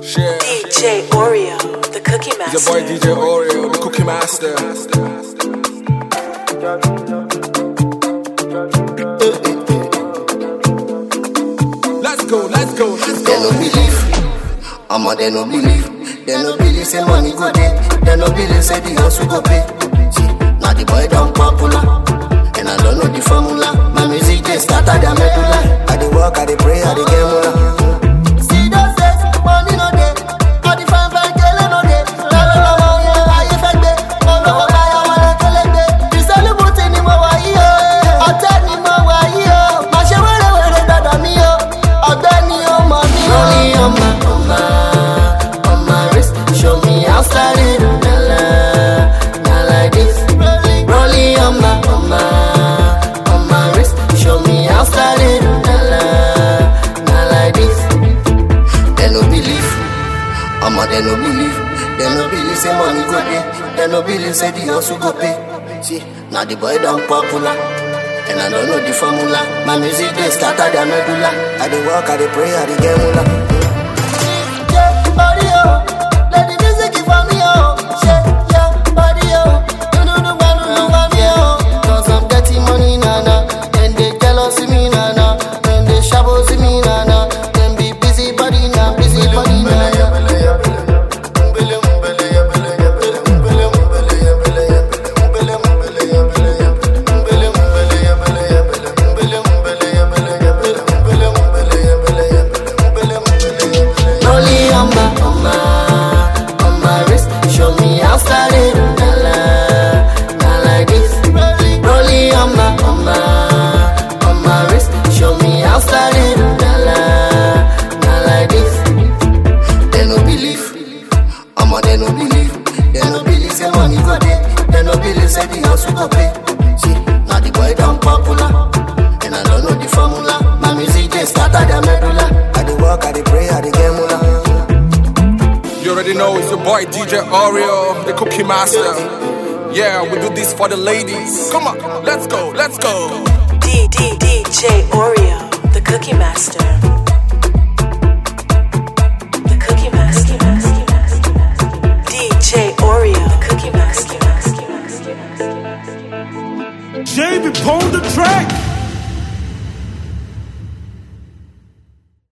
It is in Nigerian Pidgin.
Share. DJ Oreo, the cookie It's master. your boy DJ Oreo, the cookie master. Let's go, let's go, let's They no go. believe. I'ma they no believe. They no believe say money go there. They no believe say the house will go pay. See, now the boy done popular. And I don't know the formula. My music they start at the medulla. I dey work, I dey pray, I dey get more. See those days, money no dey. All the fine fine girl no dey. Lọ́wọ́ lọ́wọ́ yẹn ayé fẹ́ gbé. Olówó báyọ̀ wọn lè kélé gbé. Ìsẹ́lúbùtì ni mo wà yí o. Ọ̀tẹ̀ ni mo wà yí o. Má ṣe wẹ́rẹ́wẹ́rẹ́ dọ̀dọ̀ mi o. Ọ̀gbẹ́ni ó mọ̀ mí o. Rolling on my, on my, on my wrist. Show me how style it. Na la, na like this. Rolling on my, on my, on my wrist. Show me how style it. Na la, na like this. They no believe. Omo, they no believe. They no believe say money go there. They no believe say the house will go pay. See, now the boy done popular. And I don't know the formula. My music they start at the medulla. I dey work, I dey pray, I dey get moolah. Yeah, body oh, let the music for me oh. Shake your body oh, do do do do do for me oh. Cause I'm getting money na na, then they jealous me na na, then they shabos me na na, then be busy body na, busy body na na. Rolling on my, on my, on my wrist. Show me how style it. Na la, na like this. Rolling on my, on my, on my wrist. Show me how style it. Na la, na like this. They no believe. Omo, they no believe. They no believe say money go there. They no believe say the house will go pay. See, now the boy done popular. And I don't know the formula. My music they start at the medulla. I dey work, I dey pray, I dey get moolah. You already know it's your boy DJ Oreo, the cookie master. Yeah, we do this for the ladies. Come on, let's go, let's go. D D DJ Oreo, the cookie master. The cookie master. DJ Oreo, the cookie master. Jamie, pull the track.